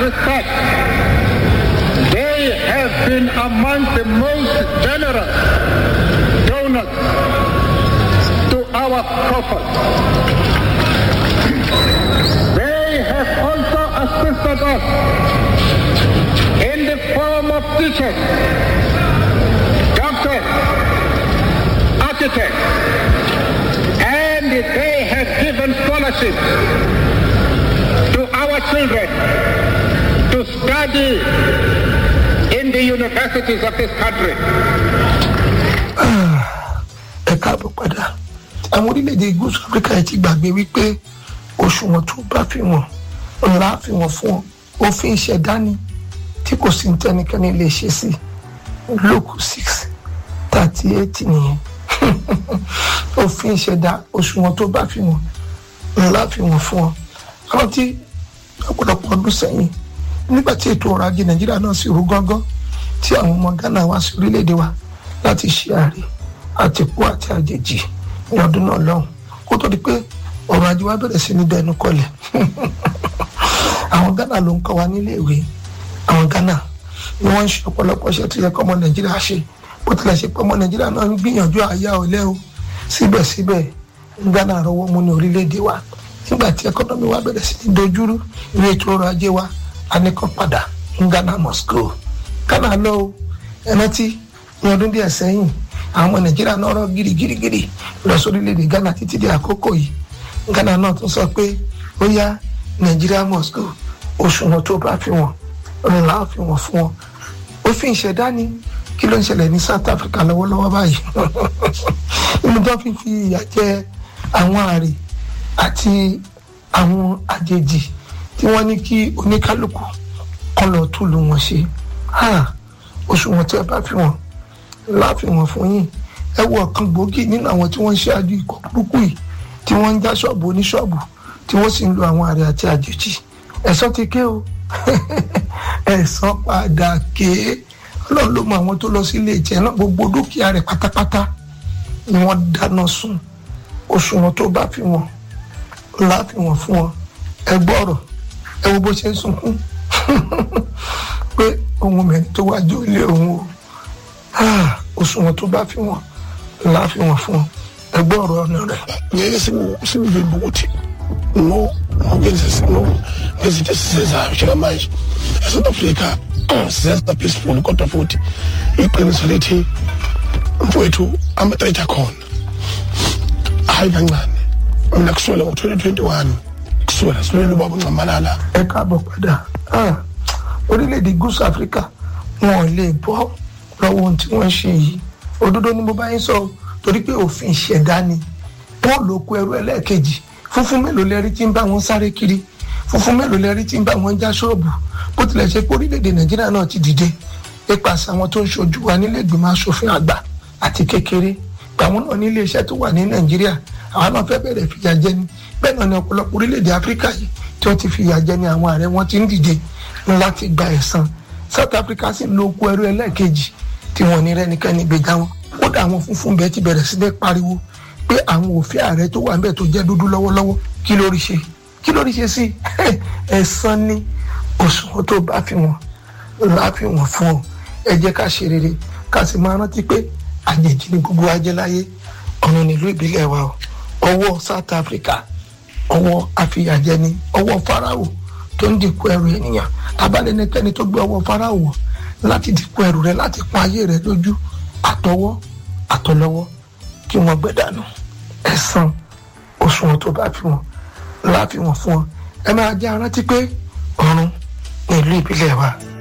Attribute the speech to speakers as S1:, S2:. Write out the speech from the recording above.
S1: respect, they have been among the most generous donors to our caucus. They have also assisted us in the form of teachers, doctors, architects, and they have given scholarships to our children to study in the universities of this country.
S2: ẹ káàbọ̀ padà àwọn orílẹ̀-èdè gúúsù áfíríkà yìí ti gbàgbé wípé òṣùwọ̀n tó bá fi wọ́n ńlá fi wọ́n fún ọ òfin ìṣẹ̀dá ni tí kò sí tẹnikẹ́ni lè ṣe sí lókù six thirty eight nìyẹn òfin ìṣẹ̀dá òṣùwọ̀n tó bá fi wọ́n ńlá fi wọ́n fún ọ àwọn tí ọ̀pọ̀lọpọ̀ ọdún sẹ́yìn nígbà tí ètò ọrọ̀ ajé nàìjíríà náà sì rú gángan tí àwọn ọmọ ghana wá sí orílẹ̀-èdè wa láti ṣe àárẹ̀ àtìkú àti àjèjì ní ọdún náà lọ́hùn kó tó di pé ọrọ̀ ajé wa bẹ̀rẹ̀ sí ní dẹnu kọlẹ̀ àwọn ghana ló ń kọ́ wa nílé ìwé àwọn ghana ni wọ́n ń ṣe ọ̀pọ̀lọpọ̀ iṣẹ́ tó yẹ kọ́ ọmọ nàìjíríà ṣe bó tilẹ̀ ṣe pé ọmọ nàìjíríà náà ń gbìyànjú àyà ọ̀lẹ́ o síbẹ̀síbẹ̀ ghana rọwọ́ mú ní orílẹ̀-èdè wa nígbà tí ẹkọ́nọ́mì wa bẹ̀rẹ̀ sí ní dojúrú ní ètò ọrọ̀ ajé wa a ní kàn padà ń ghana must go ghana lọ o ẹ rántí ní ọdún díẹ̀ sẹ́yìn àwọn ọmọ nàìjíríà náà rọ gírígírígírí lọ sórílẹ̀-èdè ghana títí di àkókò yìí ghana náà tún sọ pé ó yá nàìjíríà must go òṣùwọ̀n tó bá fi wọ́n ńlá fi wọ́n fún wọn òfin ìṣẹ̀dá ni kí ló ń ṣẹlẹ̀ ní south africa lọ́wọ́lọ́wọ́ báyìí inú tó fi fi ìyà jẹ àwọn àrè àti àwọn àjèjì tí wọ́n ní kí oníkálukú kan lọ túlù wọn ṣe òṣùwọ̀n tí ẹ bá fi wọ́n láàfin wọn fún yín ẹ wo ọ̀kan gbòógì nínú àwọn tí wọ́n ń ṣáájú ikọ̀ burúkú yìí tí wọ́n ń já ṣọ́ọ̀bù oníṣọ́ọ̀bù tí wọ́n sì ń lo àwọn àrẹ àti àjèjì ẹ̀sọ́ ti ké o ẹ̀sọ́ padà ké ọlọ́run ló mọ àwọn tó lọ sí ilé ìjẹ náà gbogbo dúkìá rẹ̀ pátápátá ni wọ́n dáná sun òṣùwọ̀n tó bá fi wọn láàfin wọn fún wọn ẹ gbọ́rọ̀ ẹ wo bó ṣe ń sunkún pé ohun mẹ́rin tó wájú ilé òun o òṣùwọ̀n tó bá fi wọn láàfi wọn fún ọ ẹgbẹ́ ọ̀rọ̀ ọ̀nà rẹ̀.
S3: nyɛyɛ sɛ sɛ bɛ buguti no ɔgɛnsɛsɛ no gɛsɛ sɛ sɛ hyɛrɛ ma south africa sɛ sɛ peaceful kɔtɔfoti ikpɛne sɔlete mfoetu amatɛrɛkya kɔn ahai kancane mina kusuela ngo 2021 kusuela sule lubaba ncamalala
S2: ẹ káàbọ̀ padà orílẹ̀-èdè gúúsù áfíríkà wọn ò lè bọ́ lọ́wọ́ ohun tí wọ́n ń ṣe yìí òdodo ni mo bá yín sọ torí pé òfin ìṣẹ̀dá ni wọ́n lò kó ẹrú ẹlẹ́ẹ̀kejì funfun mélòó lẹ́rí tí ń bá wọn sáré kiri funfun mélòó lẹ́rí tí ń bá wọn já ṣọ́ọ̀bù bó tilẹ̀ ṣe pé orílẹ̀-èdè nàìjíríà náà ti dìde nípasẹ̀ àwọn tó ń ṣojú wa nílé ìgbìmọ̀ asòfin àgbà àti kékeré àwọn náà ní ilé iṣẹ́ tó wà ní nàìjíríà àwọn náà fẹ́ bẹ̀rẹ̀ fìyà jẹ ni bẹ́ẹ̀ náà ni ọ̀pọ̀lọpọ̀ orílẹ̀-èdè áfíríkà yìí tí wọ́n ti fìyà jẹ ni àwọn ààrẹ wọn ti ń dìde láti gba ẹ̀san south africa sì ń lo oko ẹrú ẹlẹ́ẹ̀kejì tí wọn ní rẹ́nikẹ́ni gbèjà wọn kódà àwọn funfun bẹ́ẹ̀ ti bẹ̀rẹ̀ sí ní pariwo pé àwọn òfin ààrẹ tó wà níbẹ̀ tó jẹ́ dúdú lọ́wọ́lọ́wọ́ kí lórí ṣe kí lórí ṣe sí ẹ̀san ní òṣùwọ̀n tó bá fi wọn láàfin wọn fún ọ ẹ jẹ́ ká ṣe rere ká sì máa rántí pé àjèjì ni gbogbo ajẹ́ láyé ọ̀nà nílùú ìbílẹ̀ wa o ọwọ́ south africa ọwọ́ àfìyàjẹni ọwọ́ farao tó ń dìkú ẹrù ènìyàn tabalẹ́nikẹ́ni tó gbé ọwọ́ farao wọ̀ láti dìkú ẹrù rẹ láti pọ́n ayé rẹ lójú àtọwọ́ àtọlọ́wọ́ kí wọ́n gbẹ̀dànù ẹ̀san òṣùwọ̀n tó bá fi wọn láàfin wọn fún ọ ẹ máa jẹ́ arántí pé ọ̀run ní ìlú ìbílẹ̀ wa